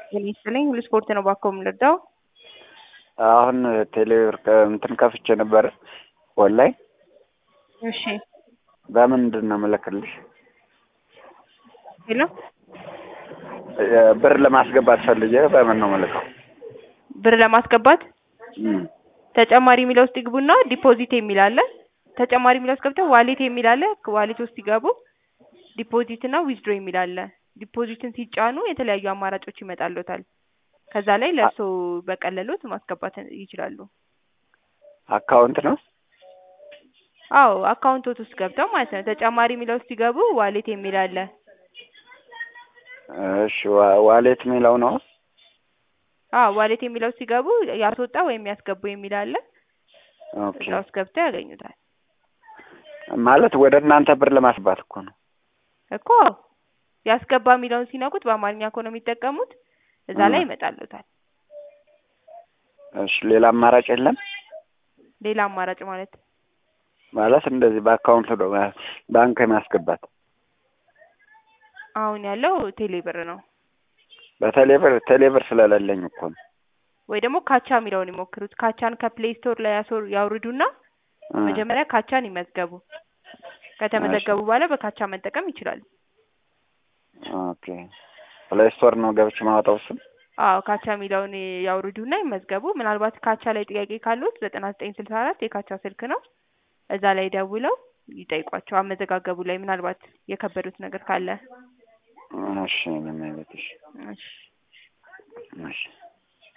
ጤና ይስጥልኝ ሁሉ ስፖርት ነው ባኮ የምንረዳው። አሁን ቴሌብር እንትን ከፍቼ ነበረ ኦንላይን። እሺ በምንድን ነው የምልክልሽ? ሄሎ ብር ለማስገባት ፈልጌ በምን ነው የምልከው? ብር ለማስገባት እም፣ ተጨማሪ የሚለው ውስጥ ይግቡና ዲፖዚት የሚል አለ። ተጨማሪ የሚለው ውስጥ ገብተው ዋሌት የሚል አለ። ዋሌት ውስጥ ሲገቡ ዲፖዚት እና ዊዝድሮ የሚል አለ። ዲፖዚትን ሲጫኑ የተለያዩ አማራጮች ይመጣሉታል። ከዛ ላይ ለእርሶ በቀለሎት ማስገባት ይችላሉ። አካውንት ነው አዎ አካውንቶት ውስጥ ገብተው ማለት ነው። ተጨማሪ የሚለው ውስጥ ሲገቡ ዋሌት የሚል አለ። እሺ፣ ዋ- ዋሌት የሚለው ነው። አዎ ዋሌት የሚለው ውስጥ ሲገቡ ያስወጣ ወይም ያስገቡ የሚል አለ። ኦኬ፣ እዛ ውስጥ ገብተው ያገኙታል ማለት ወደ እናንተ ብር ለማስገባት እኮ ነው። እኮ ያስገባ የሚለውን ሲነኩት በአማርኛ ከሆነ የሚጠቀሙት እዛ ላይ እ። ይመጣሉታል። እሺ፣ ሌላ አማራጭ የለም ሌላ አማራጭ ማለት ማለት እንደዚህ በአካውንት ነው ባንክ የማስገባት አሁን ያለው ቴሌ ብር ነው። በቴሌብር ቴሌብር ስለሌለኝ እኮ ነው። ወይ ደግሞ ካቻ የሚለውን ይሞክሩት። ካቻን ከፕሌይ ስቶር ላይ ያስወር- ያውርዱና እ። መጀመሪያ ካቻን ይመዝገቡ። ከተመዘገቡ በኋላ በካቻ መጠቀም ይችላሉ። ኦኬ፣ ፕሌይ ስቶር ነው ገብቼ ማውጣው እሱን። አዎ ካቻ የሚለውን ያውርዱና ይመዝገቡ። ምናልባት ካቻ ላይ ጥያቄ ካሉት ዘጠና ዘጠኝ ስልሳ አራት የካቻ ስልክ ነው። እዛ ላይ ደውለው ይጠይቋቸው። አመዘጋገቡ ላይ ምናልባት የከበዱት ነገር ካለ እሺ፣ ምን አይነት እሺ፣ እሺ እሺ